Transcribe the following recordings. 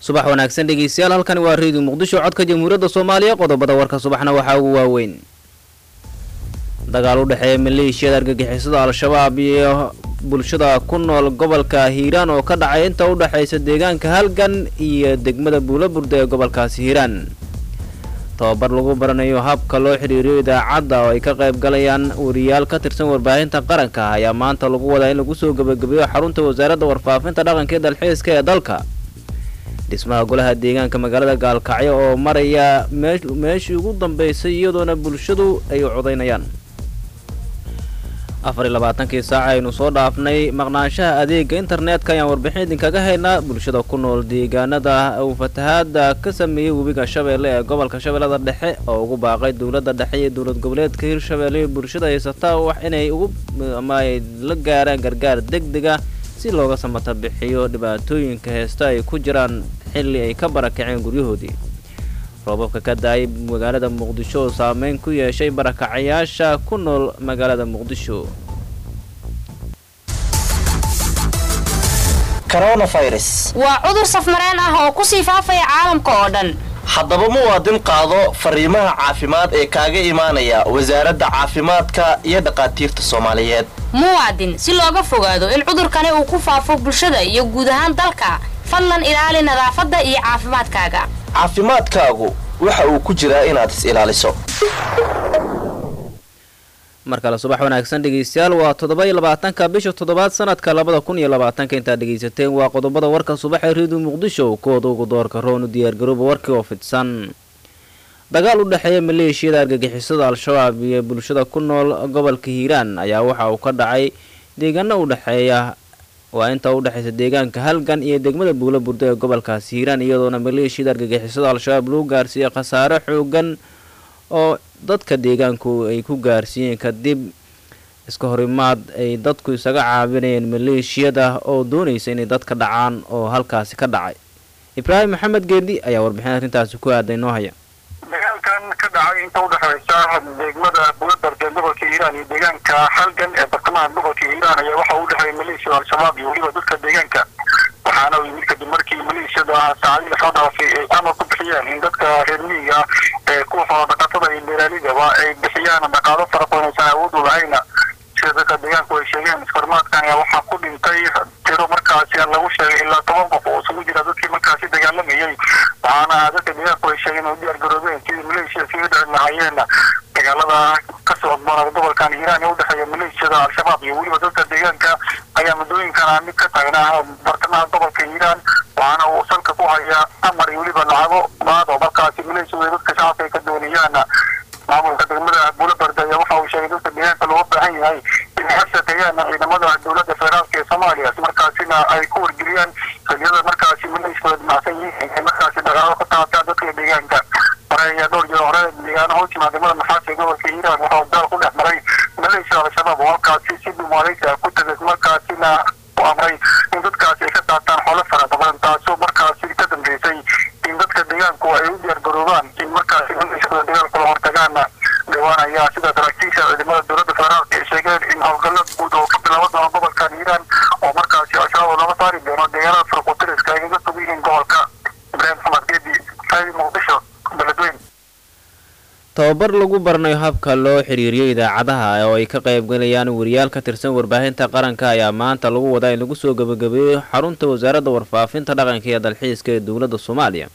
subax wanaagsan dhegeystayaal halkani waa reediyo muqdisho codka jamhuuriyadda soomaaliya qodobada warka subaxna waxaa ugu waaweyn dagaal u dhexeeya maleeshiyada argagixisada al-shabaab iyo bulshada ku nool gobolka hiiraan oo ka dhacay inta u dhexaysa deegaanka halgan iyo degmada buulaburda ee gobolkaasi hiiraan tababar lagu baranayo habka loo xidhiiriyo idaacadda oo ay ka qayb galayaan wariyaal ka tirsan warbaahinta qaranka ayaa maanta lagu wadaa in lagu soo gebagabeeyo xarunta wasaaradda warfaafinta dhaqanka iyo dalxiiska ee dalka dhismaha golaha deegaanka magaalada gaalkacyo oo maraya meeshii ugu dambeysay iyadoona bulshadu ay codaynayaan afar iyo labaatankii saaca aynu soo dhaafnay maqnaanshaha adeega internetka ayaan warbixin idinkaga haynaa bulshada ku nool deegaanada uu fatahaada ka sameeyey webiga shabeelle ee gobolka shabeellada dhexe oo ugu baaqay dowladda dhexe iyo dowlad goboleedka hirshabeelle iyo bulshada haysata wax inay ugu ama ay la gaaraan gargaar deg dega si looga samata bixiyo dhibaatooyinka heesta ay ku jiraan xilli ay ka barakaceen guryahoodii roobabka ka da-ay magaalada muqdisho oo saameyn ku yeeshay barakacayaasha ku nool magaalada muqdisho waa cudur safmareen ah oo ku sii faafaya caalamka oo dhan haddaba muwaadin qaado fariimaha caafimaad ee kaaga imaanaya wasaaradda caafimaadka iyo dhaqaatiirta soomaaliyeed muwaadin si looga fogaado in cudurkani uu ku faafo bulshada iyo guud ahaan dalka fadlan ilaali nadaafadda iyo caafimaadkaaga caafimaadkaagu waxa uu ku jiraa inaad is ilaaliso mar kale subax wanaagsan dhegeystayaal waa toddoba iyo labaatanka bisha toddobaad sanadka labada kun iyo labaatanka intaad dhegeysateen waa qodobada warka subax ee reediyo muqdisho kuwooda ugu doorka roonu diyaargarooba warkii oo fidsan dagaal u dhexeeya maleeshiyada argagixisada al-shabaab iyo bulshada ku nool gobolka hiiraan ayaa waxa uu ka dhacay deegaano u dhexeeya waa inta u dhexaysa deegaanka halgan iyo degmada buula burda ee gobolkaasi hiiraan iyadoona maleeshiyada argagixisada al-shabaab lagu gaarsiiyey khasaare xoogan oo dadka deegaanku ay ku gaarsiiyeen kadib iska horimaad ay dadku isaga caabinayeen maleeshiyada oo doonaysa inay dadka dhacaan oo halkaasi ka dhacay ibraahim maxamed geedi ayaa warbixin arrintaasi ku aaday noo haya dagaalkan ka dhacay inta udhexaysa degmada buulabarda gobolka hiiraan iyo deegaanka halgan ee bartamaha gobolka hiiraan ayaa waxa u dhexeeya maleeshiyada al-shabaab iyo weliba dadka deegaanka waxaana u yimid kadib markii maleeshiyada saacadii lasoo dhaafay ay amar ku bixiyeen in dadka reer miyiga ee kuwa xoolodhaqatada iyo beeraalidaba ay bixiyaan dhaqaalo fara badan aysan awood u lahayna sida dadka deegaanku ay sheegeen isfarmaadkan ayaa waxaa ku dhintay tiro markaasi lagu sheegay ilaa toban qof oo isugu jira dadkii markaasi dagaalamayay waxaana dadka deegaanku ay sheegeen oo diyaar garoobeen sidii maleeshiya iskaga dhici lahaayeen dagaalada ka socodboonada gobolkan hiiraan ee udhexeeya maleeshiyada al-shabaab iyo weliba dadka deegaanka ayaa muddooyinkana mid ka taagnaa bartamaha gobolka hiiraan waxaana uu salka ku haya amar iyo weliba lacago baad oo markaasi maleeshiyada dadka shacabka ay ka doonayaan maamulka degmada buulabarda ayaa waxa uu sheegay dadka deegaanka looga baahan yahay inay la shaqeeyaan ciidamada dowladda federaalka ee soomaaliya si markaasina ay ku wargeliyaan xiliyada markaasi maleeshiyada dhimacsan yihiin ay markaasi dhaqaalo ka qaataan dadka deegaanka hore ayaa dhowr jeer hore deegaano hoos yimaada degmada maxaasi ee gobolka hiiraan waxa uu daal ku dhex maray maleeshiyada al-shabaab oo halkaasi si dumaaleysa ku tagay markaasina u amray in dadkaasi ay ka qaataan xoolo fara badan taasoo markaasi ka dambeysay in dadka deegaanku ay u diyaar garoobaan in markaasi maleeshiyada dagaalka la hortagaana dhawaan ayaa sida saraakiisha ciidamada dowladda federaalka ay sheegeen in howlgalla guud oo ka bilaaban doona gobolkan hiiraan oo markaasi al-shabaab laga saari doono deegaanada farqutiriska ay kaga fog yihiin gobolka ibraahim maxamed geedi raadi muqdisho beledweyn tababar lagu baranayo habka loo xiriiriyo idaacadaha oo ay ka qaybgalayaan wariyaal ka tirsan warbaahinta qaranka ayaa maanta lagu wadaa in lagu soo gebagabeeyo xarunta wasaaradda warfaafinta dhaqanka iyo dalxiiska ee dowladda soomaaliya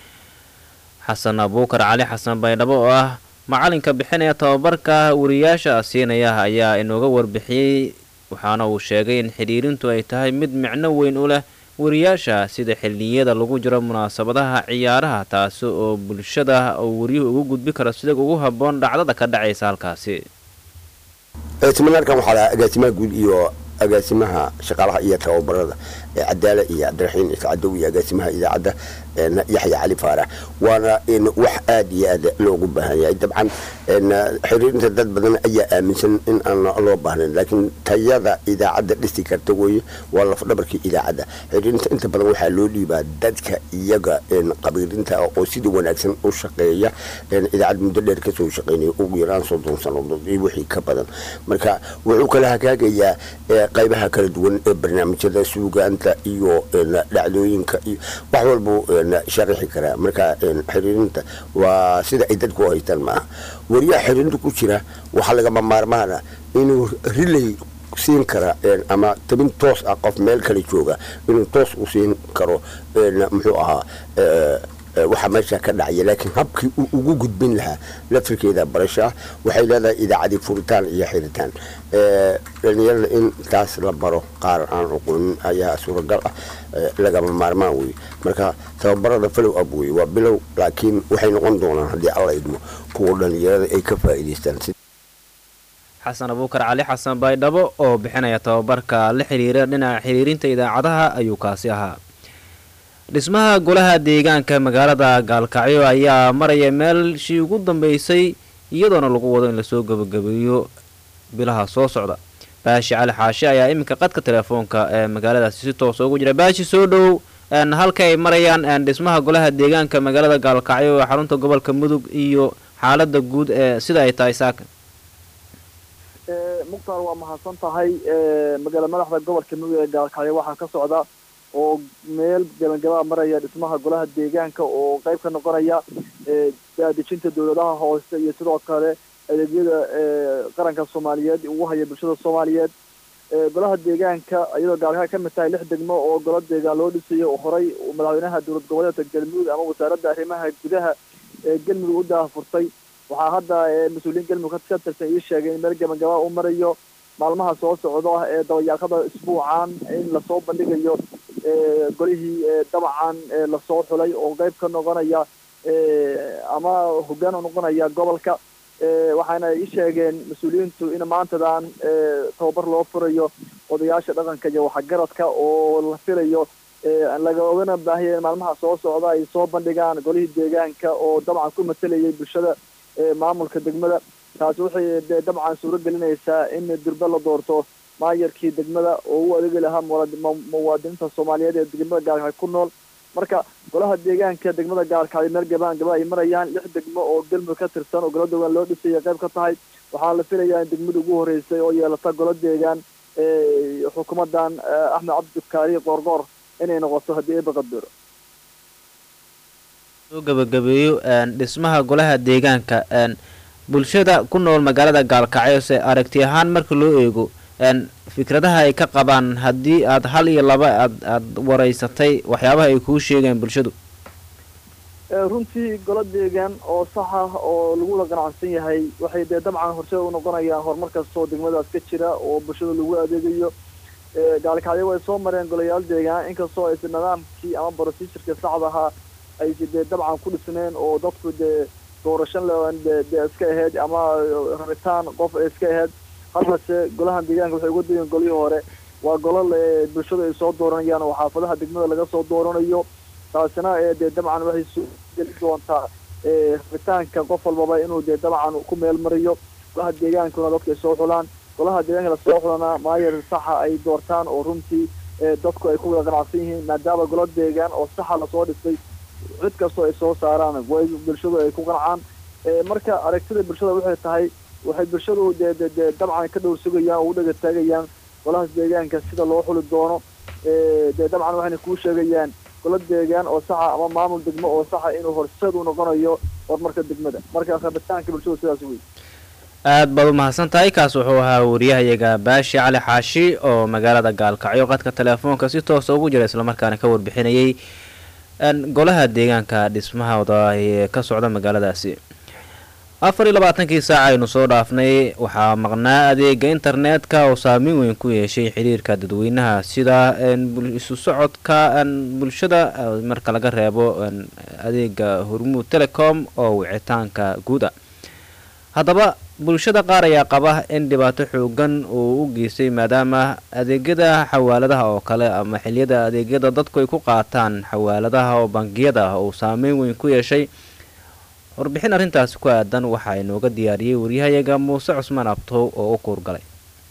xasan abuukar cali xasan baydhabo oo ah macalinka bixinaya tababarka wariyaasha siinaya ayaa inooga warbixiyey waxaana uu sheegay in xidhiirintu ay tahay mid micno weyn u leh wariyaasha sida xilliyada lagu jiro munaasabadaha ciyaaraha taasi oo bulshada uu waryuhu ugu gudbi karo sida ugu habboon dhacdada ka dhacaysa halkaasi eetimanarkan waxaa lahaa agaasimaha guud iyo agaasimaha shaqaalaha iyo tababarada cadaala iyo cabdiraxiin iscadow iyo agaasimaha idaacadda yaxya cali faarax waana wax aad iyo aad loogu baahan yahay dabcan xiriirinta dad badan ayaa aaminsan in aan loo baahnayn laakiin tayada idaacadda dhisi karta weye waa lafdhabarkii idaacadda xiriirinta inta badan waxaa loo dhiibaa dadka iyaga qabiirinta oo sida wanaagsan u shaqeeya idaacad muddo dheer kasoo shaqeynaya ugu yaraan soddon sannadood iyo wixii ka badan marka wuxuu kala hagaagayaa qaybaha kala duwan ee barnaamijyada suugaanta iyo dhacdooyinka iyo wax walbuu sharaxi karaa marka xiriirinta waa sida ay dadku u haystaan maaha wariyaha xiriirinta ku jira waxaa lagama maarmaana inuu rilay siin kara ama tabin toos ah qof meel kale jooga inuu toos u siin karo muxuu ahaa waxaa meesha ka dhacaya laakiin habkii uu ugu gudbin lahaa lafirkeeda barasho ah waxay leedahay idaacadii furitaan iyo xiritaan dhalinyarada in taas la baro qaar aan aqoonin ayaa suuragal ah lagama maarmaan wey marka tababarada falow ab wey waa bilow laakiin waxay noqon doonaan haddii alla idmo kuwa dhalinyarada ay ka faa'iidaystaan xasan abuukar cali xasan baydhabo oo bixinaya tababarka la xiriira dhinaca xiriirinta idaacadaha ayuu kaasi ahaa dhismaha golaha deegaanka magaalada gaalkacyo ayaa maraya meelshii ugu dambeysay iyadoona lagu wado in lasoo gebagabeeyo bilaha soo socda baashi cali xaashi ayaa iminka qadka telefoonka ee magaaladaasi si toosa ugu jira baashi soo dhowow halka ay marayaan dhismaha golaha deegaanka magaalada gaalkacyo ee xarunta gobolka mudug iyo xaalada guud ee sida ay tahay saaka mukhtaar waa mahadsan tahay magaala madaxda gobolka mudug ee gaalkacyo waxaa ka socda oo meel gabangabaa maraya dhismaha golaha deegaanka oo qayb ka noqonaya daadejinta dowladaha hoose iyo sidoo kale adeegyada qaranka soomaaliyeed ugu haya bulshada soomaaliyeed golaha deegaanka iyadoo gaalkacyo ka mid tahay lix degmo oo golo deegaan loo dhisayo oo horay madaxweynaha dowlad goboleedka galmudug ama wasaaradda arrimaha gudaha ee galmudug u daahfurtay waxaa hadda mas-uuliyiin galmudug ka tirsan ii sheegay in meel gabangabaa u marayo maalmaha soo socda ee dabayaaqada isbuucan in lasoo bandhigayo golihii dabcan lasoo xulay oo qayb ka noqonaya ama hoggaan u noqonaya gobolka waxaana ii sheegeen mas-uuliyiintu in maantadan tababar loo furayo odayaasha dhaqanka iyo waxgaradka oo la filayo lagaogana baahaya in maalmaha soo socda ay soo bandhigaan golihii deegaanka oo dabcan ku matalayay bulshada maamulka degmada taasi waxay dee dabcan suuro gelinaysaa in durbe la doorto maayarkii degmada oo u adeegi lahaa muwaadiniinta soomaaliyeed ee degmada gaalkacyo ku nool marka golaha deegaanka degmada gaalkacyo meel gabaan gaba ay marayaan lix degmo oo galmudug ka tirsan oo golo deegaan loo dhisaya qayb ka tahay waxaa la filayaa in degmada ugu horeysay oo yeelata golo deegaan xukuumadan axmed cabdikaari qoorqoor inay noqoto haddii eeba qadiro soo gabagabeeyo dhismaha golaha deegaanka bulshada ku nool magaalada gaalkacyo se aragti ahaan marka loo eego fikradaha ay ka qabaan haddii aad hal iyo laba aad aada wareysatay waxyaabaha ay kuu sheegeen bulshadu runtii golo deegaan oo sax ah oo lagula ganacsan yahay waxay dee dabcan horseed u noqonayaan horumar kastoo degmadaas ka jira oo bulshada lagu adeegayo gaalkacyo way soo mareen golayaal deegaan inkastoo aysa nidaamkii ama procedurka saxda ahaa aysa dee dabcan ku dhisneen oo dadku dee doorashan dee iska ahayd ama rabitaan qof ay iska ahayd halkase golahan deegaanka waxay uga degeen golihii hore waa golo bulshadu ay soo dooranayaan oo xaafadaha degmada laga soo dooranayo taasina dee dabcan waxay soo geli doontaa rabitaanka qof walbaba inuu dee dabcan ku meel mariyo golaha deegaankuna dadka ay soo xulaan golaha deegaanka lasoo xulana maayar saxa ay doortaan oo runtii dadku ay ku wada ganacsan yihiin maadaama golo deegaan oo saxa lasoo dhisay cid kastoo ay soo saaraan way bulshadu ay ku qancaan marka aragtida bulshada waxay tahay waxay bulshadu dee de dee dabcan ka dhowr sugayaan oo u dhaga taagayaan golahaas deegaanka sida loo xuli doono dee dabcan waxayna kuu sheegayaan golo deegaan oo saxa ama maamul degmo oo saxa inuu horseed u noqonayo horumarka degmada marka rabitaanka bulshadu sidaas wey aad baad u mahadsan tahay kaas wuxuu ahaa wariyahayaga baashi cali xaashi oo magaalada gaalkacyo qadka telefoonka si toosa ugu jira islamarkaana ka warbixinayay golaha deegaanka dhismahooda ee ka socda magaaladaasi afar iyo labaatankii saaca aynu soo dhaafnay waxaa maqnaa adeega internetka oo saameyn weyn ku yeeshay xiriirka dadweynaha sida isu socodka bulshada marka laga reebo adeega hormuud telecom oo wicitaanka guud ah haddaba bulshada qaar ayaa qaba in dhibaato xoogan uu u geystay maadaama adeegyada xawaaladaha oo kale ama xiliyada adeegyada dadku ay ku qaataan xawaaladaha oo bangiyada ah uu saameyn weyn ku yeeshay warbixin arrintaasi ku aadan waxaa inooga diyaariyey waryahayaga muuse cusmaan abtow oo u kuurgalay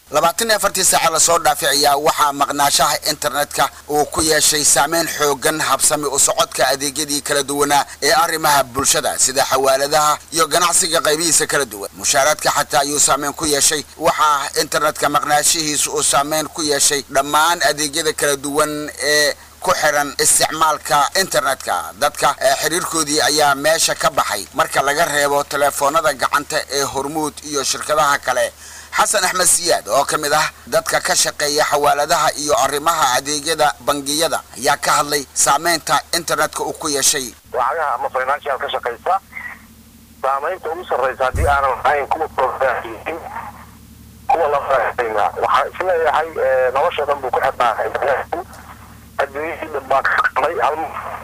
labaatan iyo afartii saaca lasoo dhaafay ayaa waxaa maqnaashaha internetka uu ku yeeshay saameyn xoogan habsami u socodka adeegyadii kala duwanaa ee arrimaha bulshada sida xawaaladaha iyo ganacsiga qaybihiisa kala duwan mushaaraadka xataa ayuu saameyn ku yeeshay waxaa internetka maqnaashihiisu uu saameyn ku yeeshay dhammaan adeegyada kala duwan ee ku xiran isticmaalka internetka dadka xiriirkoodii ayaa meesha ka baxay marka laga reebo telefoonada gacanta ee hormuud iyo shirkadaha kale xasan axmed siyaad oo ka mid ah dadka ka shaqeeya xawaaladaha iyo arrimaha adeegyada bangiyada ayaa ka hadlay saameynta internetka uu ku yeeshay lacagaha ama financial ka shaqaysa saamaynta ugu sarraysa haddii aanan lahayn kuwa profiin kuwa lafaayna waxaan isleeyahay nolosha dhan buu ku xirnaa internetku adduunyadii dhan baa ka qamay hal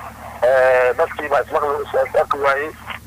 dadkii baa ismaqli is arki waayey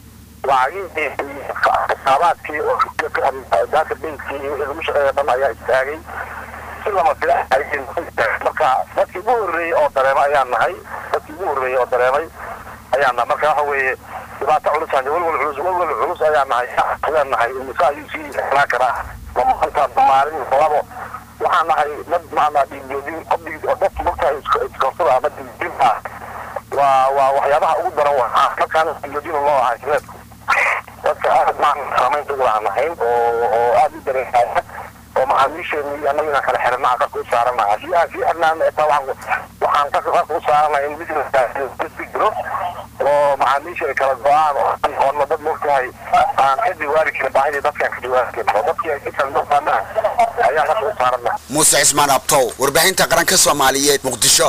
lacagihii xisaabaadkii oo database-kii iyo wixii lagu shaqeeya dhan ayaa istaagay si lama fila marka dadkii ugu horreeyey oo dareema ayaan nahay dadkii ugu horreeyey oo dareemay ayaan nahay marka waxa weeye dhibaato culus aan walwal culus walwal culus ayaan nahay ayaan nahay imisa ayuu sii xelaa karaa maanta maalin labo waxaan nahay dad maanaa dhiigjoojin dadku markaa iskorsada ama dhiigjoojin ah waa waa waxyaabaha ugu daran waa markaan dhiigjoojin loo ahaa internetka dadka aad maan saamaynta ugu lahaan nahayn oo oo aada u dareemaya oo macaamiisheeni annaga inaan kala xirnaa qarka u saarana haddii aan sii xirnaan taa waxaan waxaan qarka qarka u saaranaya in business jiro oo macaamiisha ay kala go-aan oona dad mogtahay aan ka jawaari karin baahidii dadkaan ka jawaari karin oo dadkii ay si kala noqaanaa ayaan qarka u saarana muuse cismaan abtow warbaahinta qaranka soomaaliyeed muqdisho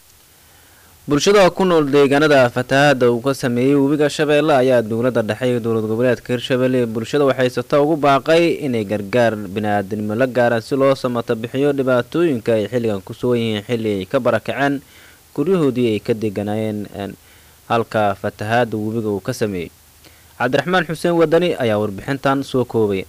bulshada ku nool deegaanada fatahaada uu ka sameeyey webiga shabeelle ayaa dowladda dhexe iyo dowlad goboleedka hirshabelle ee bulshada waxaysata ugu baaqay inay gargaar bini-aadinimo la gaaraan si loo samata bixiyo dhibaatooyinka ay xilligan ku sugan yihiin xilli ay ka barakaceen guryahoodii ay ka deganayeen halka fatahaada webiga uu ka sameeyey cabdiraxmaan xuseen wadani ayaa warbixintan soo koobay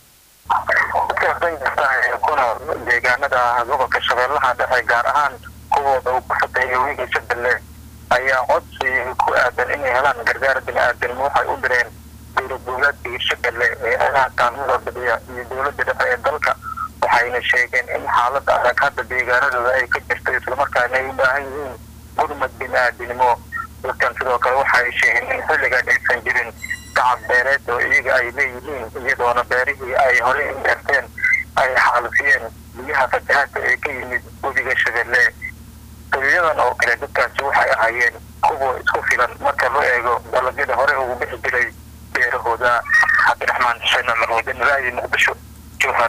deegaanada gobolka shabeellaha dhexe gaar ahaan kuwooda uu ku fateeyay webiga shabeelle ayaa codsi ku aadan inay helaan gargaar bini-aadanimo waxay u direen dowlad goboleedka hirshabelle ee anaha kaalmada badiya iyo dowladda dhexe ee dalka waxayna sheegeen in xaalada adag hadda deegaanadooda ay ka jirto islamarkaana ay u baahan yihiin gurmad bini-aadanimo dadkan sidoo kale waxa ay sheegeen in xilligan aysan jirin gacab beereed oo iyaga ay leeyihiin iyadoona beerihii ay horey u beerteen ay xaalufiyeen biyaha fatahaadka ee ka yimid webiga shabeelle dabiyadan oo kale dadkaasi waxay ahaayeen kuwa isku filan marka loo eego dalagyada hore ugu bixi jiray beerahooda cabdiraxmaan xuseen cumar wadan raadi muqdisho jowhar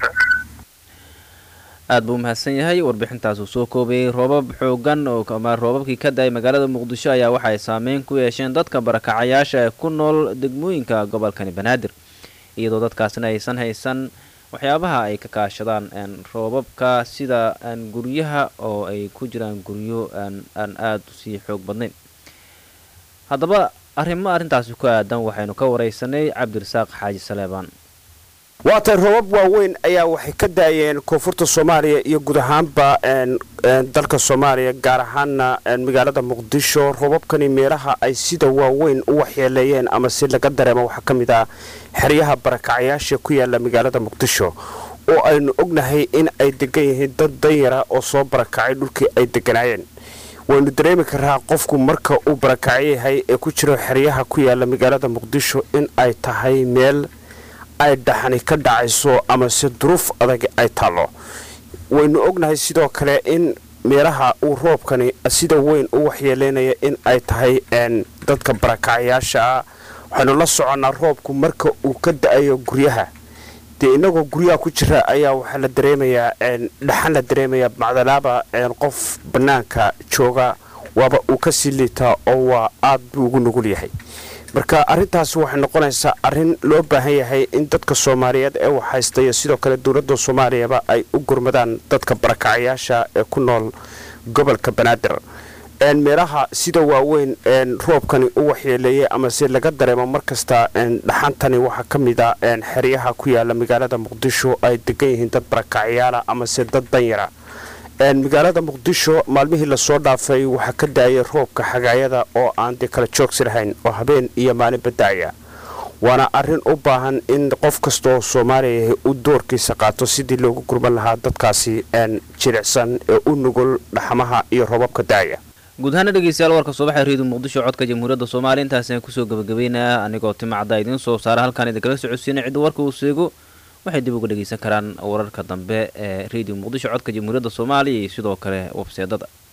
aada buu umahadsan yahay warbixintaasuu soo koobayay roobab xoogan oo ama roobabkii ka da-ay magaalada muqdisho ayaa waxay saameyn ku yeesheen dadka barakacayaasha ee ku nool degmooyinka gobolkani banaadir iyadoo dadkaasna aysan haysan waxyaabaha ay ka kaashadaan roobabka sida guryaha oo ay ku jiraan guryo aan aada usii xoog badnayn haddaba arrimo arrintaasi ku aadan waxaynu ka wareysanay cabdirasaaq xaaji saleebaan waatay roobab waaweyn ayaa waxay ka daayeen koonfurta soomaaliya iyo guud ahaanba dalka soomaaliya gaar ahaana magaalada muqdisho roobabkani meelaha ay sida waaweyn u waxyeeleeyeen ama si laga dareemo waxaa ka mid ah xeryaha barakacayaasha ku yaala magaalada muqdisho oo aynu ognahay in ay degan yihiin dad danyara oo soo barakacay dhulkii ay deganaayeen waynu dareemi karaa qofku marka uu barakacyo yahay ee ku jiro xeryaha ku yaala magaalada muqdisho in ay tahay meel ay dhaxani ka dhacayso ama se duruuf adag ay taallo waynu ognahay sidoo kale in meelaha uu roobkani sida weyn u waxyeeleynaya in ay tahay dadka barakacayaasha ah waxaynu la soconnaa roobku marka uu ka da-ayo guryaha dee inagoo guryaha ku jira ayaa waxaa la dareemayaa dhaxan la dareemayaa macdalaaba qof bannaanka jooga waaba uu kasii liitaa oo waa aad buu ugu nugul yahay marka arrintaasi waxay noqonaysaa arrin loo baahan yahay in dadka soomaaliyeed ee waxhaysta iyo sidoo kale dowladda soomaaliyaba ay u gurmadaan dadka barakacayaasha ee ku nool gobolka banaadir meelaha sida waaweyn roobkani u waxyeeleeyay ama se laga dareemo markasta dhaxantani waxaa ka mid a xeryaha ku yaala magaalada muqdisho ay degan yihiin dad barakacyaala ama se dad danyara magaalada muqdisho maalmihii lasoo dhaafay waxaa ka da-ayay roobka xagaayada oo aan dee kala joogsi lahayn oo habeen iyo maalinba da-aya waana arrin u baahan in qof kastaoo soomaaliya u doorkiisa qaato sidii loogu gurman lahaa dadkaasi jilicsan ee u nugul dhaxmaha iyo robabka daaya guud ahaana dhegeystayaal warka subaxa reediyo muqdisho codka jamhuuriyadda soomaaliya intaasaan kusoo gabagabeynaya anigoo timacadda idiin soo saara halkaan idinkala socodsiina cidda warka uu seego waxay dib uga dhegeysan karaan wararka dambe ee reediyo muqdisho codka jamhuuriyadda soomaaliya iyo sidoo kale webseedada